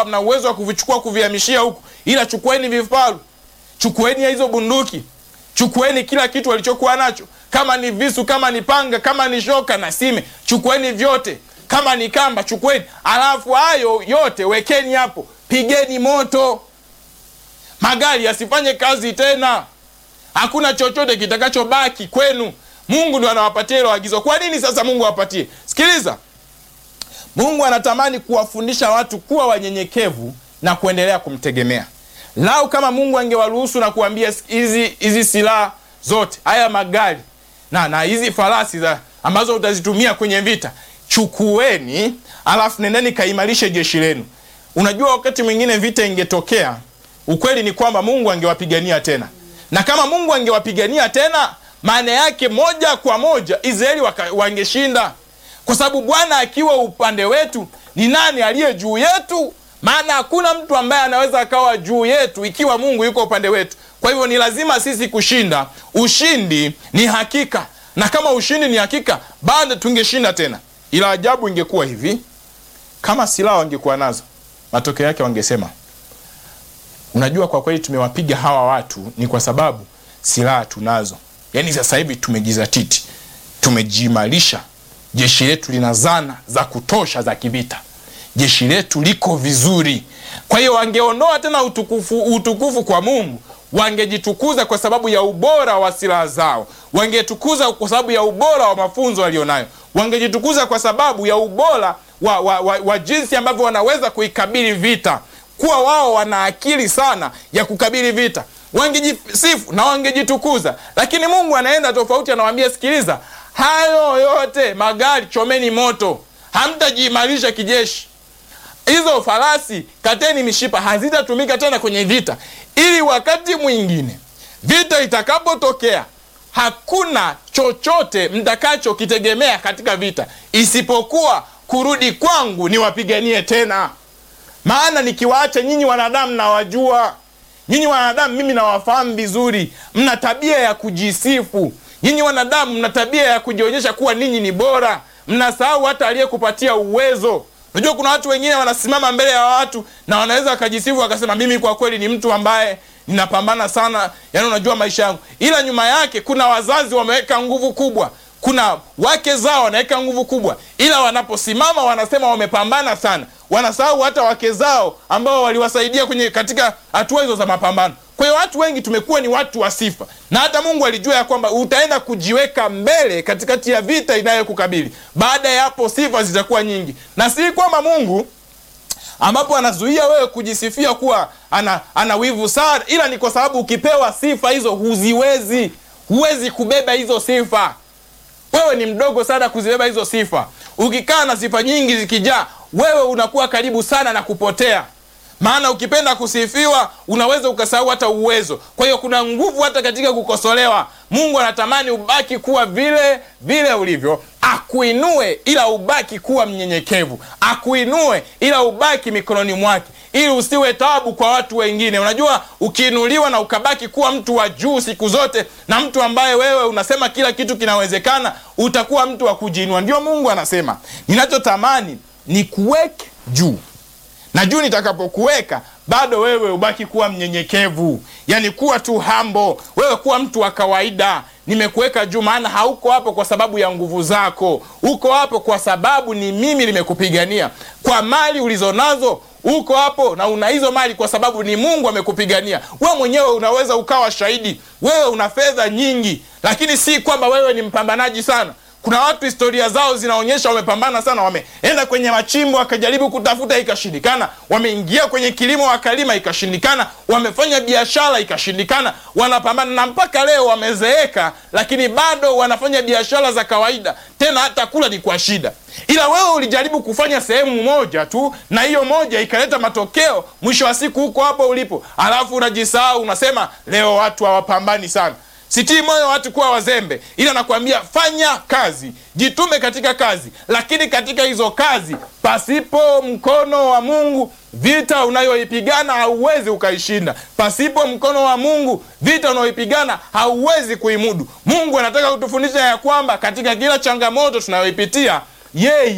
kwamba mna uwezo wa kuvichukua kuvihamishia huku, ila chukueni vifaru, chukueni hizo bunduki, chukueni kila kitu walichokuwa nacho, kama ni visu, kama ni panga, kama ni shoka na sime, chukueni vyote, kama ni kamba chukueni, alafu hayo yote wekeni hapo, pigeni moto, magari yasifanye kazi tena, hakuna chochote kitakachobaki kwenu. Mungu ndo anawapatia hilo agizo. Kwa nini sasa Mungu awapatie? Sikiliza, Mungu anatamani kuwafundisha watu kuwa wanyenyekevu na kuendelea kumtegemea. Lau kama Mungu angewaruhusu na kuambia hizi hizi silaha zote, haya magari na na hizi farasi za ambazo utazitumia kwenye vita, chukueni, alafu nendeni kaimarishe jeshi lenu. Unajua, wakati mwingine vita ingetokea, ukweli ni kwamba Mungu angewapigania tena, na kama Mungu angewapigania tena, maana yake moja kwa moja Israeli wangeshinda, kwa sababu Bwana akiwa upande wetu, ni nani aliye juu yetu? Maana hakuna mtu ambaye anaweza akawa juu yetu ikiwa Mungu yuko upande wetu. Kwa hivyo ni lazima sisi kushinda. Ushindi ni hakika, na kama ushindi ni hakika, bado tungeshinda tena. Ila ajabu ingekuwa hivi, kama silaha wangekuwa nazo, matokeo yake wangesema, unajua, kwa kweli tumewapiga hawa watu ni kwa sababu silaha tunazo. Yaani sasa hivi tumejizatiti, tumejiimarisha, jeshi letu lina zana za kutosha za kivita jeshi letu liko vizuri. Kwa hiyo wangeondoa tena utukufu, utukufu kwa Mungu, wangejitukuza kwa sababu ya ubora wa silaha zao, wangetukuza kwa sababu ya ubora wa mafunzo walionayo, wangejitukuza kwa sababu ya ubora wa, wa, wa, wa jinsi ambavyo wanaweza kuikabili vita, kuwa wao wana akili sana ya kukabili vita, wangejisifu na wangejitukuza. Lakini Mungu anaenda tofauti, anawaambia sikiliza, hayo yote magari chomeni moto, hamtajiimarisha kijeshi hizo farasi kateni mishipa, hazitatumika tena kwenye vita, ili wakati mwingine vita itakapotokea, hakuna chochote mtakachokitegemea katika vita isipokuwa kurudi kwangu niwapiganie tena. Maana nikiwaacha nyinyi wanadamu, nawajua nyinyi wanadamu, mimi nawafahamu vizuri. Mna tabia ya kujisifu. Nyinyi wanadamu mna tabia ya kujionyesha kuwa ninyi ni bora, mnasahau hata aliyekupatia uwezo. Unajua kuna watu wengine wanasimama mbele ya watu na wanaweza wakajisifu wakasema, mimi kwa kweli ni mtu ambaye ninapambana sana, yani unajua maisha yangu, ila nyuma yake kuna wazazi wameweka nguvu kubwa, kuna wake zao wanaweka nguvu kubwa, ila wanaposimama wanasema wamepambana sana, wanasahau hata wake zao ambao waliwasaidia kwenye katika hatua hizo za mapambano. Kwa hiyo watu wengi tumekuwa ni watu wa sifa, na hata Mungu alijua ya kwamba utaenda kujiweka mbele katikati ya vita inayokukabili. Baada ya hapo sifa zitakuwa nyingi, na si kwamba Mungu ambapo anazuia wewe kujisifia kuwa ana, ana wivu sana, ila ni kwa sababu ukipewa sifa hizo huziwezi, huwezi kubeba hizo sifa. Wewe ni mdogo sana kuzibeba hizo sifa. Ukikaa na sifa nyingi zikijaa, wewe unakuwa karibu sana na kupotea maana ukipenda kusifiwa unaweza ukasahau hata uwezo. Kwa hiyo kuna nguvu hata katika kukosolewa. Mungu anatamani ubaki kuwa vile vile ulivyo, akuinue ila ubaki kuwa mnyenyekevu, akuinue ila ubaki mikononi mwake, ili usiwe tabu kwa watu wengine. Unajua, ukiinuliwa na ukabaki kuwa mtu wa juu siku zote na mtu ambaye wewe unasema kila kitu kinawezekana, utakuwa mtu wa kujiinua. Ndio Mungu anasema, ninachotamani ni kuweke juu na juu nitakapokuweka bado wewe ubaki kuwa mnyenyekevu, yani kuwa tu hambo, wewe kuwa mtu wa kawaida. Nimekuweka juu, maana hauko hapo kwa sababu ya nguvu zako, uko hapo kwa sababu ni mimi nimekupigania. Kwa mali ulizonazo uko hapo na una hizo mali kwa sababu ni Mungu amekupigania. Wewe mwenyewe unaweza ukawa shahidi, wewe una fedha nyingi, lakini si kwamba wewe ni mpambanaji sana. Kuna watu historia zao zinaonyesha wamepambana sana, wameenda kwenye machimbo wakajaribu kutafuta ikashindikana, wameingia kwenye kilimo wakalima ikashindikana, wamefanya biashara ikashindikana, wanapambana na mpaka leo wamezeeka, lakini bado wanafanya biashara za kawaida, tena hata kula ni kwa shida. Ila wewe ulijaribu kufanya sehemu moja tu, na hiyo moja ikaleta matokeo, mwisho wa siku huko hapo ulipo, alafu unajisahau, unasema leo watu hawapambani sana. Sitii moyo watu kuwa wazembe, ila nakwambia fanya kazi, jitume katika kazi, lakini katika hizo kazi, pasipo mkono wa Mungu, vita unayoipigana hauwezi ukaishinda. Pasipo mkono wa Mungu, vita unayoipigana hauwezi kuimudu. Mungu anataka kutufundisha ya kwamba katika kila changamoto tunayoipitia, yeye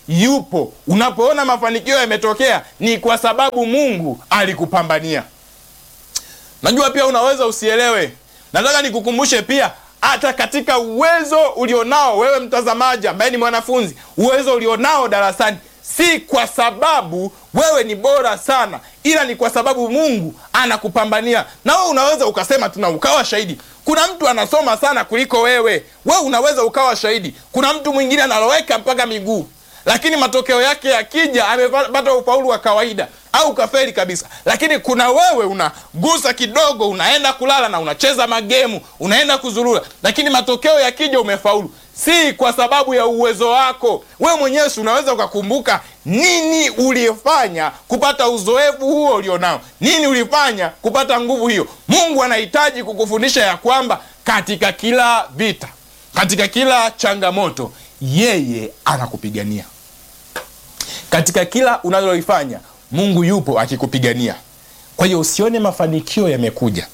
yupo. Unapoona mafanikio yametokea, ni kwa sababu Mungu alikupambania. Najua pia unaweza usielewe. Nataka nikukumbushe pia hata katika uwezo ulionao wewe mtazamaji ambaye ni mwanafunzi, uwezo ulionao darasani si kwa sababu wewe ni bora sana, ila ni kwa sababu Mungu anakupambania. Na wewe unaweza ukasema tuna ukawa shahidi, kuna mtu anasoma sana kuliko wewe. Wewe unaweza ukawa shahidi, kuna mtu mwingine analoweka mpaka miguu, lakini matokeo yake yakija amepata ufaulu wa kawaida au kafeli kabisa. Lakini kuna wewe unagusa kidogo, unaenda kulala na unacheza magemu, unaenda kuzurura, lakini matokeo yakija umefaulu. Si kwa sababu ya uwezo wako wewe mwenyewe. Unaweza ukakumbuka nini ulifanya kupata uzoefu huo ulionao, nini ulifanya kupata nguvu hiyo. Mungu anahitaji kukufundisha ya kwamba katika kila vita, katika kila changamoto, yeye anakupigania. Katika kila unalolifanya Mungu yupo akikupigania. Kwa hiyo usione mafanikio yamekuja,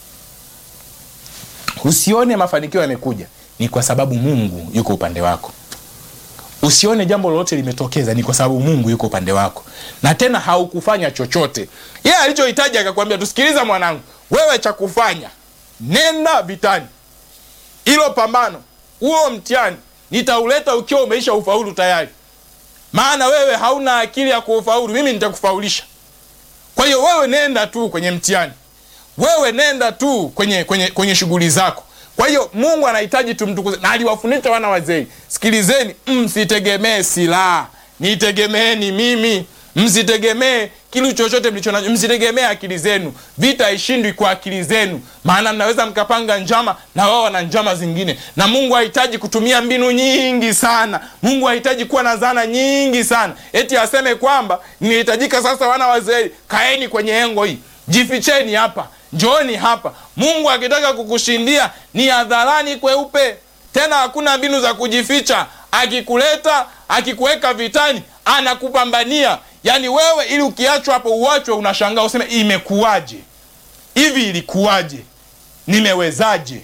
usione mafanikio yamekuja, ni kwa sababu Mungu yuko upande wako. Usione jambo lolote limetokeza, ni kwa sababu Mungu yuko upande wako, na tena haukufanya chochote. Yeye alichohitaji akakwambia, tusikiliza mwanangu, wewe cha kufanya nenda vitani, ilo pambano, huo mtihani nitauleta ukiwa umeisha ufaulu tayari maana wewe hauna akili ya kuufaulu, mimi nitakufaulisha. Kwa hiyo wewe nenda tu kwenye mtihani, wewe nenda tu kwenye kwenye kwenye shughuli zako. Kwa hiyo Mungu anahitaji tumtukuze, na aliwafundisha wana wazee, sikilizeni, msitegemee silaha, nitegemeeni mimi. Msitegemee kitu chochote mlicho nacho, msitegemee akili zenu. Vita haishindwi kwa akili zenu, maana mnaweza mkapanga njama na wao wana njama zingine, na Mungu hahitaji kutumia mbinu nyingi sana. Mungu hahitaji kuwa na zana nyingi sana, eti aseme kwamba nihitajika sasa, wana wazee, kaeni kwenye engo hii, jificheni hapa, njooni hapa. Mungu akitaka kukushindia ni hadharani kweupe, tena hakuna mbinu za kujificha. Akikuleta, akikuweka vitani, anakupambania Yaani wewe ili ukiachwa hapo uachwe, unashangaa useme imekuwaje hivi, ilikuwaje, nimewezaje?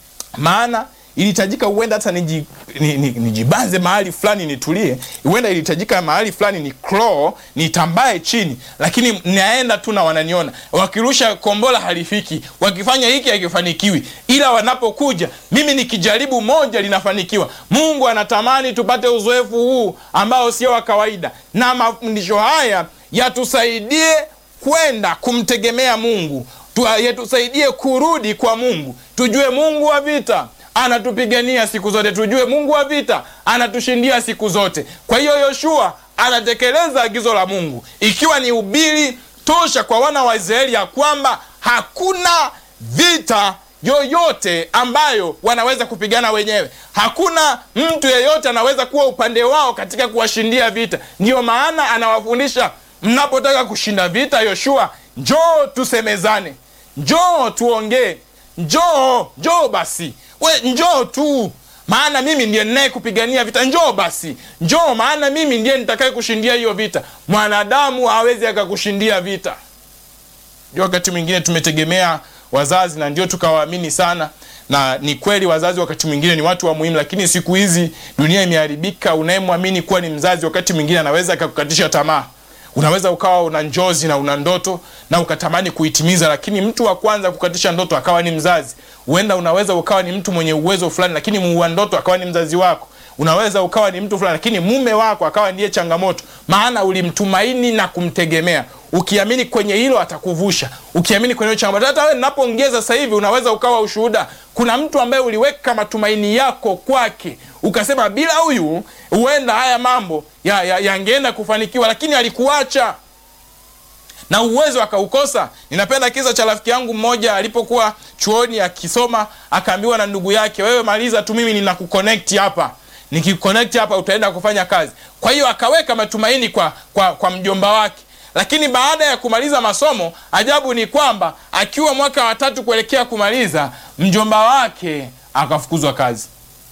Maana ilihitajika huenda hata niji, nijibanze mahali fulani nitulie, huenda ilihitajika mahali fulani ni crawl nitambae chini, lakini naenda tu na wananiona, wakirusha kombola halifiki, wakifanya hiki hakifanikiwi, ila wanapokuja mimi nikijaribu moja linafanikiwa. Mungu anatamani tupate uzoefu huu ambao sio wa kawaida, na mafundisho haya yatusaidie kwenda kumtegemea Mungu, yatusaidie kurudi kwa Mungu, tujue Mungu wa vita anatupigania siku zote, tujue Mungu wa vita anatushindia siku zote. Kwa hiyo Yoshua anatekeleza agizo la Mungu, ikiwa ni ubiri tosha kwa wana wa Israeli ya kwamba hakuna vita yoyote ambayo wanaweza kupigana wenyewe. Hakuna mtu yeyote anaweza kuwa upande wao katika kuwashindia vita. Ndiyo maana anawafundisha, mnapotaka kushinda vita, Yoshua, njoo tusemezane, njoo tuongee, njoo njoo basi we njoo tu, maana mimi ndiye ninaye kupigania vita. Njoo basi, njoo, maana mimi ndiye nitakaye kushindia hiyo vita. Mwanadamu hawezi akakushindia vita. Ndio wakati mwingine tumetegemea wazazi na ndio tukawaamini sana, na ni kweli wazazi wakati mwingine ni watu wa muhimu, lakini siku hizi dunia imeharibika. Unayemwamini kuwa ni mzazi, wakati mwingine anaweza akakukatisha tamaa. Unaweza ukawa una njozi na una ndoto na ukatamani kuitimiza, lakini mtu wa kwanza kukatisha ndoto akawa ni mzazi. Huenda unaweza ukawa ni mtu mwenye uwezo fulani, lakini muua ndoto akawa ni mzazi wako. Unaweza ukawa ni mtu fulani, lakini mume wako akawa ndiye changamoto, maana ulimtumaini na kumtegemea, ukiamini kwenye hilo atakuvusha, ukiamini kwenye hilo changamoto. Hata wewe ninapoongea sasa hivi, unaweza ukawa ushuhuda. Kuna mtu ambaye uliweka matumaini yako kwake, ukasema bila huyu huenda haya mambo yangeenda ya, ya kufanikiwa, lakini alikuacha na uwezo akaukosa. Ninapenda kisa cha rafiki yangu mmoja alipokuwa chuoni akisoma, akaambiwa na ndugu yake, wewe maliza tu, mimi ninakuconnect hapa, nikiconnect hapa utaenda kufanya kazi. Kwa hiyo akaweka matumaini kwa, kwa, kwa mjomba wake, lakini baada ya kumaliza masomo, ajabu ni kwamba akiwa mwaka wa tatu kuelekea kumaliza, mjomba wake akafukuzwa kazi.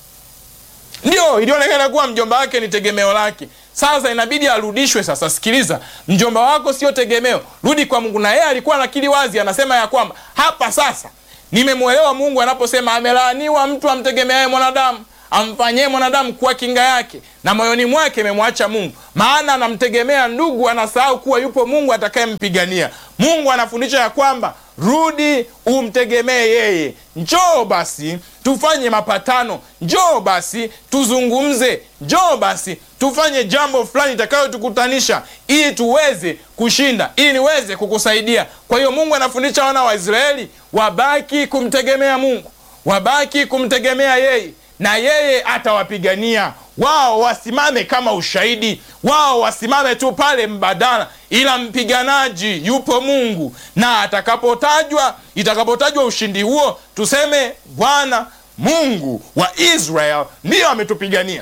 Ndio ilionekana kuwa mjomba wake ni tegemeo lake. Sasa inabidi arudishwe. Sasa sikiliza, mjomba wako sio tegemeo, rudi kwa Mungu. Na yeye alikuwa anakiri wazi, anasema ya kwamba hapa sasa nimemwelewa Mungu anaposema amelaaniwa mtu amtegemeaye mwanadamu. amfanyie mwanadamu kuwa kinga yake, na moyoni mwake imemwacha Mungu, maana anamtegemea ndugu, anasahau kuwa yupo Mungu atakayempigania. Mungu anafundisha ya kwamba rudi umtegemee yeye. Njoo basi tufanye mapatano, njoo basi tuzungumze, njoo basi tufanye jambo fulani itakayotukutanisha ili tuweze kushinda, ili niweze kukusaidia. Kwa hiyo Mungu anafundisha wana wa Israeli wabaki kumtegemea Mungu, wabaki kumtegemea yeye, na yeye atawapigania wao wasimame kama ushahidi, wao wasimame tu pale mbadala, ila mpiganaji yupo Mungu, na atakapotajwa, itakapotajwa ushindi huo, tuseme Bwana Mungu wa Israel ndiyo ametupigania.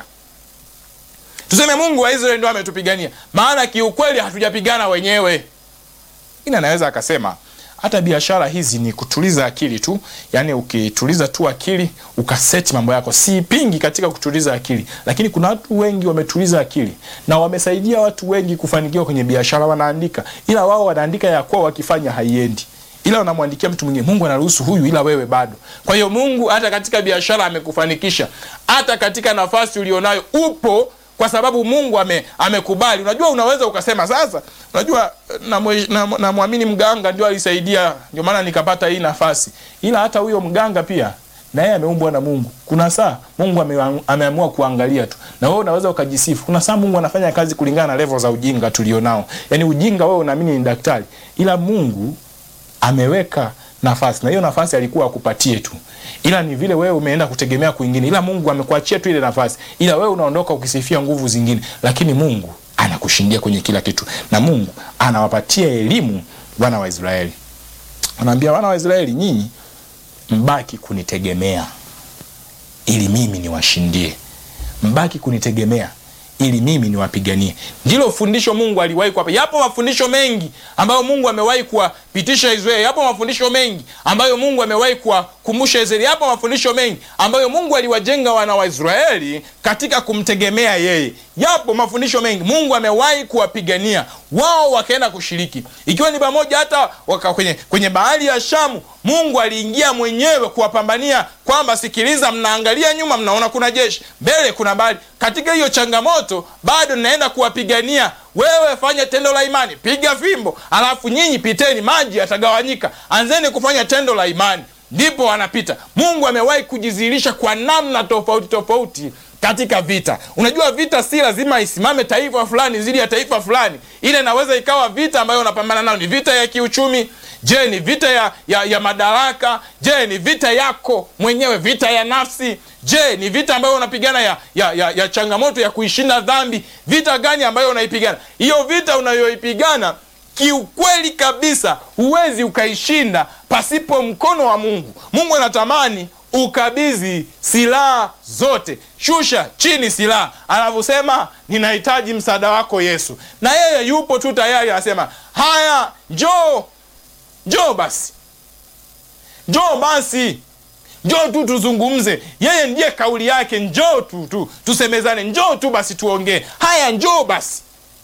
Tuseme Mungu wa Israeli ndio ametupigania, maana kiukweli hatujapigana wenyewe. Ina anaweza akasema hata biashara hizi ni kutuliza akili tu, yaani ukituliza tu akili ukaseti mambo yako. Sipingi katika kutuliza akili, lakini kuna watu wengi wametuliza akili na wamesaidia watu wengi kufanikiwa kwenye biashara. Wanaandika, ila wao wanaandika ya kuwa wakifanya haiendi, ila wanamwandikia mtu mwingine. Mungu anaruhusu huyu, ila wewe bado. Kwa hiyo Mungu hata katika biashara amekufanikisha, hata katika nafasi ulionayo upo kwa sababu Mungu ame, amekubali. Unajua, unaweza ukasema sasa, unajua namwamini na, na mganga ndio alisaidia, ndio maana nikapata hii nafasi, ila hata huyo mganga pia na yeye ameumbwa na Mungu. Kuna saa Mungu ame, ameamua kuangalia tu, na wewe unaweza ukajisifu. Kuna saa Mungu anafanya kazi kulingana na level za ujinga tulionao. Yani ujinga wewe unaamini ni daktari, ila Mungu ameweka nafasi na hiyo nafasi alikuwa akupatie tu, ila ni vile wewe umeenda kutegemea kwingine, ila Mungu amekuachia tu ile nafasi, ila wewe unaondoka ukisifia nguvu zingine, lakini Mungu anakushindia kwenye kila kitu, na Mungu anawapatia elimu wana wa Israeli. Anaambia wana wa Israeli, nyinyi mbaki kunitegemea ili mimi niwashindie, mbaki kunitegemea ili mimi niwapiganie. Ndilo fundisho Mungu aliwahi kuwapa. Yapo mafundisho mengi ambayo Mungu amewahi kuwapitisha Israeli. Yapo mafundisho mengi ambayo Mungu amewahi kuwakumbusha Israeli. Yapo mafundisho mengi ambayo Mungu aliwajenga wana wa Israeli katika kumtegemea yeye. Yapo mafundisho mengi Mungu amewahi kuwapigania wao, wakaenda kushiriki, ikiwa ni pamoja hata waka kwenye, kwenye bahari ya Shamu. Mungu aliingia mwenyewe kuwapambania kwamba sikiliza, mnaangalia nyuma, mnaona kuna jeshi, mbele kuna bahari. Katika hiyo changamoto bado naenda kuwapigania. Wewe fanya tendo la imani, piga fimbo, alafu nyinyi piteni, maji yatagawanyika. Anzeni kufanya tendo la imani, ndipo wanapita. Mungu amewahi kujizihirisha kwa namna tofauti tofauti katika vita. Unajua, vita si lazima isimame taifa fulani dhidi ya taifa fulani. Ile inaweza ikawa vita ambayo unapambana nayo ni vita ya kiuchumi. Je, ni vita ya, ya, ya madaraka? Je, ni vita yako mwenyewe, vita ya nafsi? Je, ni vita ambayo unapigana ya, ya, ya, ya changamoto ya kuishinda dhambi? Vita gani ambayo unaipigana? Hiyo vita unayoipigana kiukweli kabisa huwezi ukaishinda pasipo mkono wa Mungu. Mungu anatamani ukabidhi silaha zote, shusha chini silaha, anavyosema ninahitaji msaada wako Yesu, na yeye yupo tu tayari, anasema haya, njoo njoo basi, njoo basi, njoo tu tuzungumze. Yeye ndiye kauli yake, njoo tu tu tusemezane, njoo tu basi tuongee. Haya, njoo basi.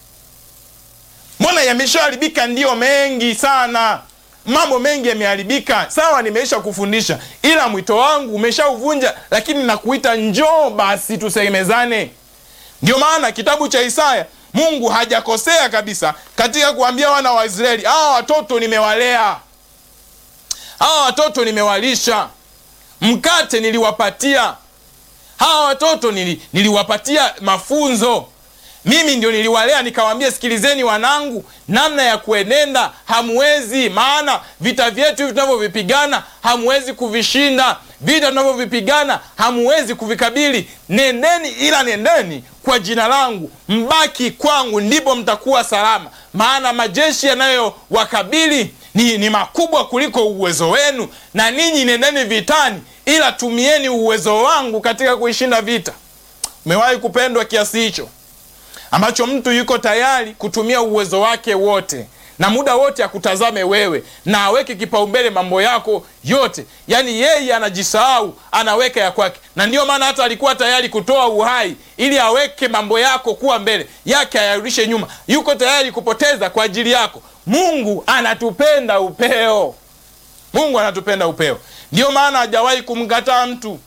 Mbona yameshaharibika? Ndiyo, mengi sana mambo mengi yameharibika. Sawa, nimeisha kufundisha, ila mwito wangu umeshauvunja, lakini nakuita njoo basi tusemezane. Ndio maana kitabu cha Isaya, Mungu hajakosea kabisa katika kuambia wana wa Israeli, hawa watoto nimewalea, hawa watoto nimewalisha, mkate niliwapatia, hawa watoto nili, niliwapatia mafunzo mimi ndio niliwalea, nikawaambia, sikilizeni wanangu, namna ya kuenenda hamwezi. Maana vita vyetu hivi tunavyovipigana hamwezi kuvishinda, vita tunavyovipigana hamwezi kuvikabili. Nendeni, ila nendeni kwa jina langu, mbaki kwangu, ndipo mtakuwa salama. Maana majeshi yanayowakabili ni, ni makubwa kuliko uwezo wenu, na ninyi nendeni vitani, ila tumieni uwezo wangu katika kuishinda vita. Umewahi kupendwa kiasi hicho ambacho mtu yuko tayari kutumia uwezo wake wote na muda wote akutazame wewe na aweke kipaumbele mambo yako yote, yaani yeye anajisahau, anaweka ya kwake. Na ndiyo maana hata alikuwa tayari kutoa uhai ili aweke mambo yako kuwa mbele yake, ayarudishe nyuma. Yuko tayari kupoteza kwa ajili yako. Mungu anatupenda upeo, Mungu anatupenda upeo. Ndiyo maana hajawahi kumkataa mtu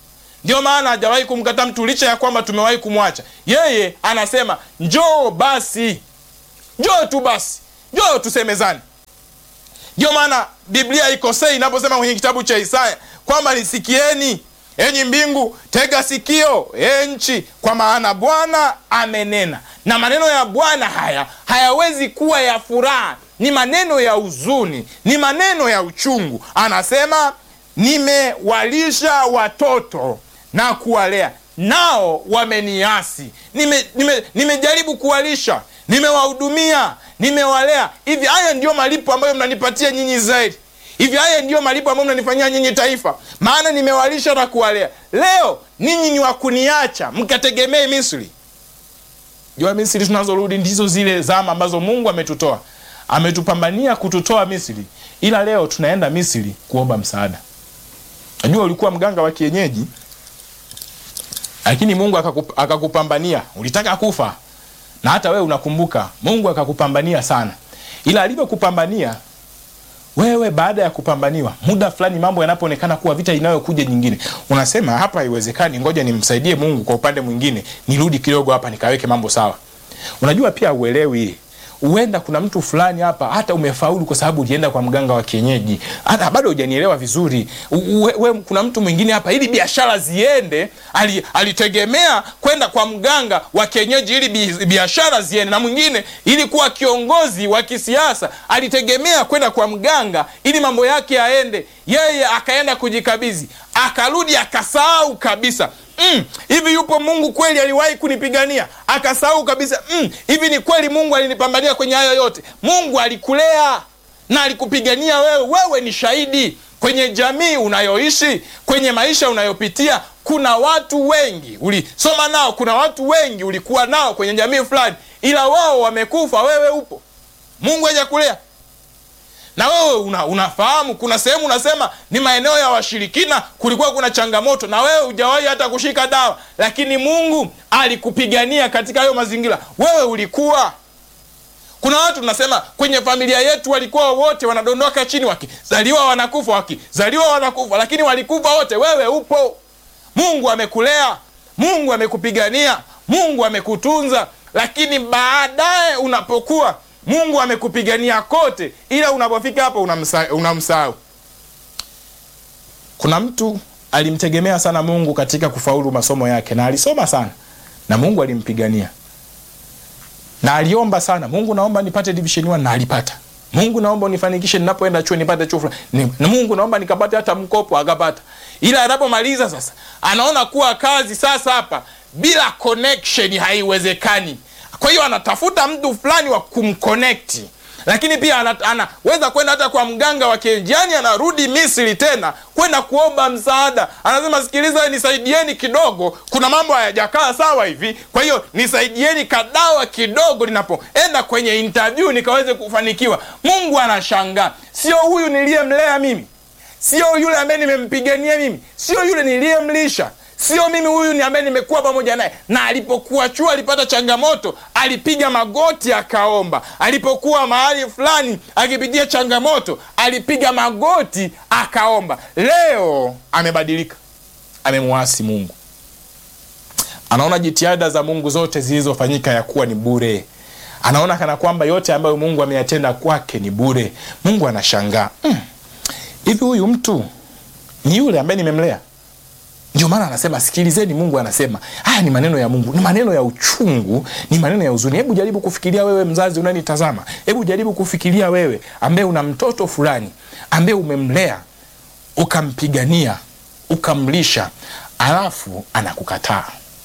ndio maana hajawahi kumkataa mtu licha ya kwamba tumewahi kumwacha yeye anasema njoo basi njoo tu basi njoo tusemezane ndio maana biblia ikosei inaposema kwenye kitabu cha isaya kwamba nisikieni enyi mbingu tega sikio e nchi kwa maana bwana amenena na maneno ya bwana haya hayawezi kuwa ya furaha ni maneno ya huzuni ni maneno ya uchungu anasema nimewalisha watoto na kuwalea nao wameniasi nimejaribu nime, nimejaribu kuwalisha nimewahudumia nimewalea hivi haya ndiyo malipo ambayo mnanipatia nyinyi israeli hivi haya ndiyo malipo ambayo mnanifanyia nyinyi taifa maana nimewalisha na kuwalea leo ninyi ni wakuniacha mkategemee misri jua misri tunazorudi ndizo zile zama ambazo mungu ametutoa ametupambania kututoa misri ila leo tunaenda misri kuomba msaada najua ulikuwa mganga wa kienyeji lakini mungu akakup, akakupambania ulitaka kufa na hata wewe unakumbuka mungu akakupambania sana ila alivyokupambania wewe baada ya kupambaniwa muda fulani mambo yanapoonekana kuwa vita inayokuja nyingine unasema hapa haiwezekani ngoja nimsaidie mungu kwa upande mwingine nirudi kidogo hapa nikaweke mambo sawa unajua pia uelewi huenda kuna mtu fulani hapa hata umefaulu kwa sababu ulienda kwa mganga wa kienyeji hata bado hujanielewa vizuri we, we, kuna mtu mwingine hapa ili biashara ziende ali, alitegemea kwenda kwa mganga wa kienyeji ili bi, biashara ziende na mwingine ili kuwa kiongozi wa kisiasa alitegemea kwenda kwa mganga ili mambo yake yaende yeye akaenda kujikabidhi akarudi akasahau kabisa mm, hivi yupo mungu kweli aliwahi kunipigania akasahau kabisa mm, hivi ni kweli mungu alinipambania kwenye hayo yote mungu alikulea na alikupigania wewe wewe ni shahidi kwenye jamii unayoishi kwenye maisha unayopitia kuna watu wengi ulisoma nao kuna watu wengi ulikuwa nao kwenye jamii fulani ila wao wamekufa wewe upo mungu hajakulea na wewe una, unafahamu kuna sehemu unasema ni maeneo ya washirikina kulikuwa kuna changamoto na wewe hujawahi hata kushika dawa lakini mungu alikupigania katika hayo mazingira wewe ulikuwa kuna watu tunasema kwenye familia yetu walikuwa wote wanadondoka chini wakizaliwa wanakufa wakizaliwa wanakufa lakini walikufa wote wewe upo mungu amekulea mungu amekupigania mungu amekutunza lakini baadaye unapokuwa mungu amekupigania kote ila unapofika hapa unamsahau unamsa kuna mtu alimtegemea sana mungu katika kufaulu masomo yake na alisoma sana na mungu alimpigania na aliomba sana mungu naomba nipate division 1 na alipata mungu naomba unifanikishe ninapoenda chuo nipate chuo fulani na mungu naomba nikapate hata mkopo akapata ila anapomaliza sasa anaona kuwa kazi sasa hapa bila connection haiwezekani kwa hiyo anatafuta mtu fulani wa kumconnect lakini pia anaweza ana, kwenda hata kwa mganga wa kienjani anarudi misri tena kwenda kuomba msaada anasema sikiliza nisaidieni kidogo kuna mambo hayajakaa sawa hivi kwa hiyo nisaidieni kadawa kidogo ninapoenda kwenye interview nikaweze kufanikiwa mungu anashangaa sio huyu niliyemlea mimi sio yule ambaye nimempigania mimi sio yule niliyemlisha sio mimi huyu ni ambaye nimekuwa pamoja naye na alipokuwa chuo alipata changamoto alipiga magoti akaomba alipokuwa mahali fulani akipitia changamoto alipiga magoti akaomba leo amebadilika amemwasi mungu anaona jitihada za mungu zote zilizofanyika ya kuwa ni bure anaona kana kwamba yote ambayo mungu ameyatenda kwake ni bure mungu anashangaa hivi mm, huyu mtu ni yule ambaye nimemlea ndio maana anasema sikilizeni mungu anasema haya ni maneno ya mungu ni maneno ya uchungu ni maneno ya huzuni hebu jaribu kufikiria wewe mzazi unanitazama hebu jaribu kufikiria wewe ambaye una mtoto fulani ambaye umemlea ukampigania ukamlisha alafu anakukataa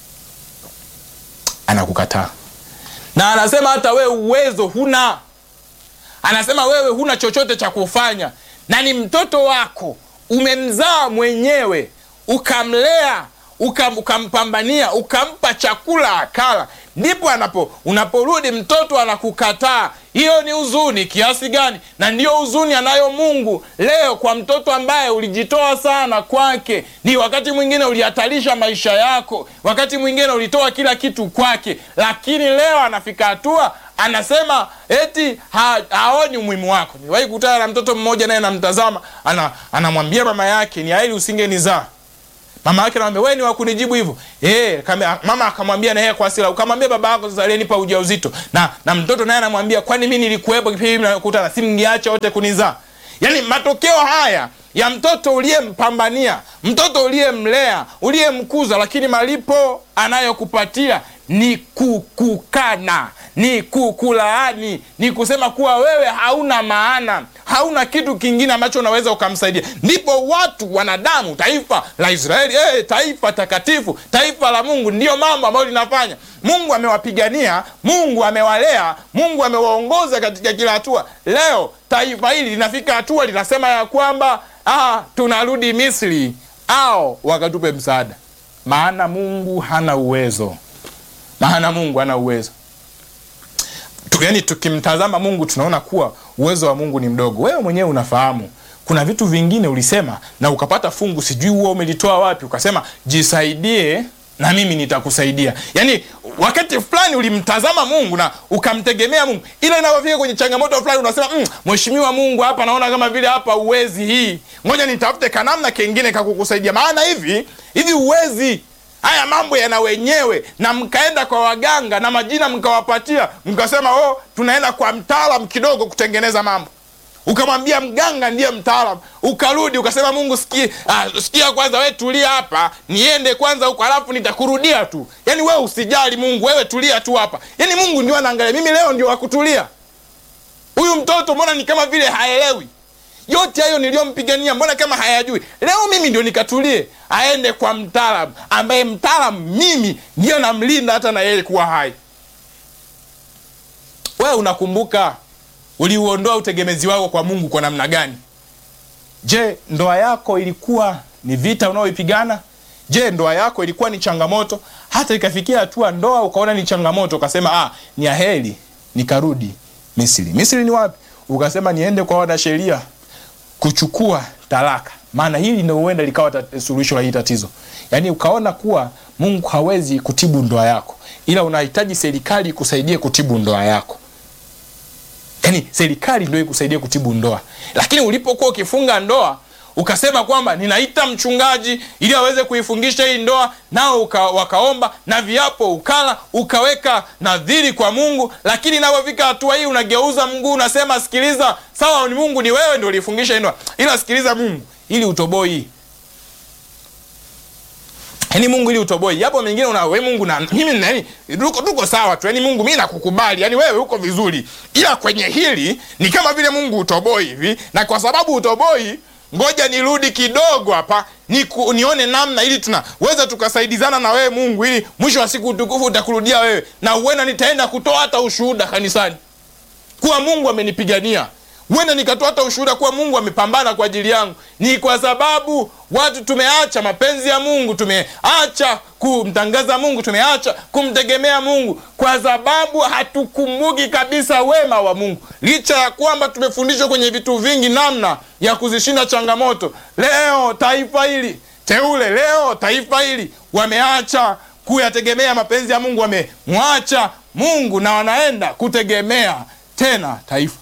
anakukataa na anasema hata wewe uwezo huna anasema wewe huna chochote cha kufanya na ni mtoto wako umemzaa mwenyewe ukamlea ukam, ukampambania ukampa chakula akala ndipo anapo unaporudi mtoto anakukataa hiyo ni huzuni kiasi gani na ndiyo huzuni anayo mungu leo kwa mtoto ambaye ulijitoa sana kwake ni wakati mwingine ulihatarisha maisha yako wakati mwingine ulitoa kila kitu kwake lakini leo anafika hatua anasema eti ha, haoni umuhimu wako niwahi kutana na mtoto mmoja naye namtazama anamwambia ana mama yake ni aili usingenizaa mama yake anamwambia wewe ni wa kunijibu hivyo eh kama mama akamwambia na yeye kwa hasira ukamwambia baba yako sasa aliyenipa ujauzito na na mtoto naye anamwambia kwani mimi nilikuwepo kipindi mnakutana si mngeacha wote kunizaa yaani matokeo haya ya mtoto uliyempambania mtoto uliyemlea uliyemkuza lakini malipo anayokupatia ni kukukana ni kukulaani ni kusema kuwa wewe hauna maana hauna kitu kingine ambacho unaweza ukamsaidia ndipo watu wanadamu taifa la israeli hey, taifa takatifu taifa la mungu ndiyo mambo ambayo linafanya mungu amewapigania mungu amewalea mungu amewaongoza katika kila hatua leo taifa hili linafika hatua linasema ya kwamba ah, tunarudi misri au wakatupe msaada maana mungu hana uwezo maana mungu hana uwezo tu, yani tukimtazama mungu tunaona kuwa uwezo wa mungu ni mdogo wewe mwenyewe unafahamu kuna vitu vingine ulisema na ukapata fungu sijui huo umelitoa wapi ukasema jisaidie na mimi nitakusaidia yaani wakati fulani ulimtazama mungu na ukamtegemea mungu ila inapofika kwenye changamoto fulani unasema mm, mheshimiwa mungu hapa naona kama vile hapa uwezi hii ngoja nitafute kanamna kengine kakukusaidia maana hivi hivi uwezi haya mambo yana wenyewe na mkaenda kwa waganga na majina mkawapatia mkasema oh tunaenda kwa mtaalam kidogo kutengeneza mambo ukamwambia mganga ndiye mtaalam ukarudi ukasema mungu sikia, ah, sikia kwanza we tulia hapa niende kwanza huko alafu nitakurudia tu yaani wewe usijali mungu wewe tulia tu hapa yaani mungu ndio anaangalia mimi leo ndio wakutulia huyu mtoto mbona ni kama vile haelewi yote hayo niliyompigania mbona kama hayajui leo mimi ndio nikatulie aende kwa mtaalam ambaye mtaalam mimi ndiyo namlinda hata na yeye kuwa hai wewe unakumbuka uliuondoa utegemezi wako kwa mungu kwa namna gani je ndoa yako ilikuwa ni vita unaoipigana je ndoa yako ilikuwa ni changamoto hata ikafikia hatua ndoa ukaona ni changamoto ukasema ah, ni aheri nikarudi misri misri ni wapi ukasema niende kwa wanasheria kuchukua talaka maana hili ndio huenda likawa tat- suluhisho la hii tatizo yaani ukaona kuwa mungu hawezi kutibu ndoa yako ila unahitaji serikali ikusaidie kutibu ndoa yako yaani serikali ndio ikusaidie kutibu ndoa lakini ulipokuwa ukifunga ndoa ukasema kwamba ninaita mchungaji ili aweze kuifungisha hii ndoa nao uka, wakaomba na viapo ukala ukaweka nadhiri kwa mungu lakini inapofika hatua hii unageuza mguu unasema sikiliza sawa ni mungu ni wewe ndio ulifungisha hii ndoa ila sikiliza mungu ili utoboi yaani mungu ili utoboi japo mengine una we mungu na mimi nani tuko, tuko sawa tu yaani mungu mi nakukubali yaani wewe uko vizuri ila kwenye hili ni kama vile mungu utoboi hivi na kwa sababu utoboi ngoja nirudi kidogo hapa niku, nione namna ili tunaweza tukasaidizana na wewe mungu ili mwisho wa siku utukufu utakurudia wewe na huenda nitaenda kutoa hata ushuhuda kanisani kuwa mungu amenipigania huenda nikatoa hata ushuhuda kuwa mungu amepambana kwa ajili yangu ni kwa sababu watu tumeacha mapenzi ya mungu tumeacha kumtangaza mungu tumeacha kumtegemea mungu kwa sababu hatukumbuki kabisa wema wa mungu licha ya kwamba tumefundishwa kwenye vitu vingi namna ya kuzishinda changamoto leo taifa hili teule leo taifa hili wameacha kuyategemea mapenzi ya mungu wamemwacha mungu na wanaenda kutegemea tena taifa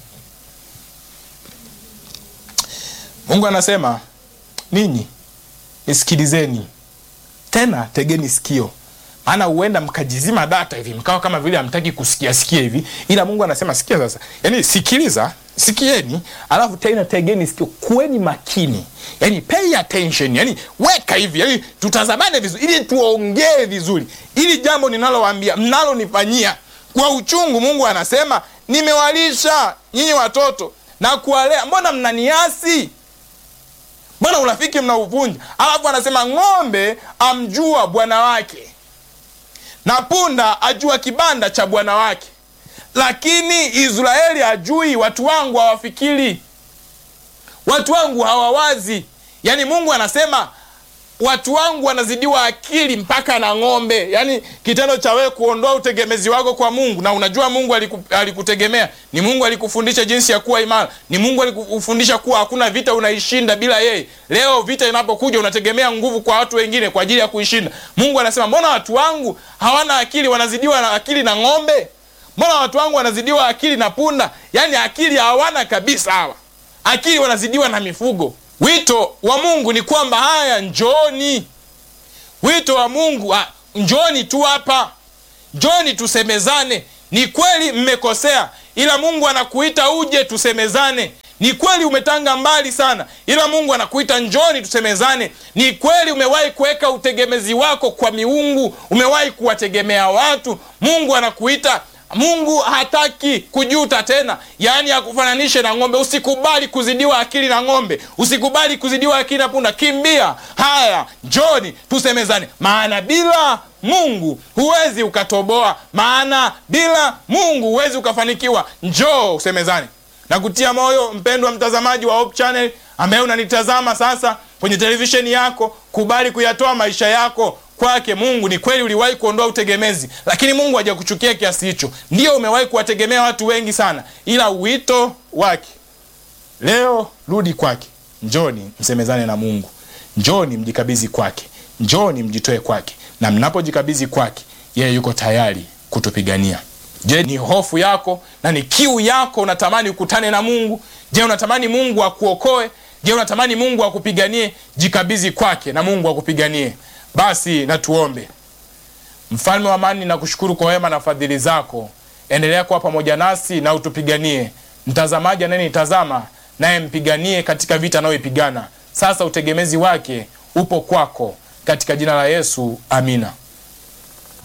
mungu anasema ninyi nisikilizeni tena tegeni sikio maana huenda mkajizima data hivi mkawa kama vile hamtaki kusikia sikia hivi ila mungu anasema sikia sasa yaani sikiliza sikieni alafu tena tegeni sikio kuweni makini yani pay attention yani weka hivi yani tutazamane vizuri ili tuongee vizuri ili jambo ninalowaambia mnalonifanyia kwa uchungu mungu anasema nimewalisha nyinyi watoto na kuwalea mbona mnaniasi mbona urafiki mnauvunja alafu anasema ng'ombe amjua bwana wake na punda ajua kibanda cha bwana wake lakini israeli ajui watu wangu hawafikiri watu wangu hawawazi yaani mungu anasema watu wangu wanazidiwa akili mpaka na ng'ombe yaani kitendo cha wewe kuondoa utegemezi wako kwa mungu na unajua mungu aliku, alikutegemea ni mungu alikufundisha jinsi ya kuwa imara ni mungu alikufundisha kuwa hakuna vita unaishinda bila yeye leo vita inapokuja unategemea nguvu kwa watu wengine kwa ajili ya kuishinda mungu anasema mbona watu wangu hawana akili wanazidiwa na akili na ng'ombe mbona watu wangu wanazidiwa akili na punda yaani akili hawana kabisa hawa akili wanazidiwa na mifugo Wito wa Mungu ni kwamba haya, njoni. Wito wa Mungu ah, njoni tu hapa, njoni tusemezane. Ni kweli mmekosea, ila Mungu anakuita uje tusemezane. Ni kweli umetanga mbali sana, ila Mungu anakuita njoni tusemezane. Ni kweli umewahi kuweka utegemezi wako kwa miungu, umewahi kuwategemea watu. Mungu anakuita Mungu hataki kujuta tena, yaani akufananishe na ng'ombe. Usikubali kuzidiwa akili na ng'ombe, usikubali kuzidiwa akili na punda. Kimbia, haya, njoni tusemezane, maana bila Mungu huwezi ukatoboa, maana bila Mungu huwezi ukafanikiwa. Njoo usemezane na kutia moyo, mpendwa mtazamaji wa Hope Channel ambaye unanitazama sasa kwenye televisheni yako, kubali kuyatoa maisha yako kwake Mungu. Ni kweli uliwahi kuondoa utegemezi, lakini Mungu hajakuchukia kiasi hicho. Ndio umewahi kuwategemea watu wengi sana, ila wito wake leo, rudi kwake. Njoni msemezane na Mungu, njoni mjikabidhi kwake, njoni mjitoe kwake, na mnapojikabidhi kwake, yeye yuko tayari kutupigania. Je, ni hofu yako na ni kiu yako? Unatamani ukutane na Mungu? Je, unatamani Mungu akuokoe? Je, unatamani Mungu akupiganie? Jikabidhi kwake na Mungu akupiganie. Basi na tuombe. Mfalme wa amani, nakushukuru kwa wema na fadhili zako. Endelea kuwa pamoja nasi na utupiganie. Mtazamaji anayenitazama naye mpiganie katika vita anayoipigana sasa. Utegemezi wake upo kwako, katika jina la Yesu, amina.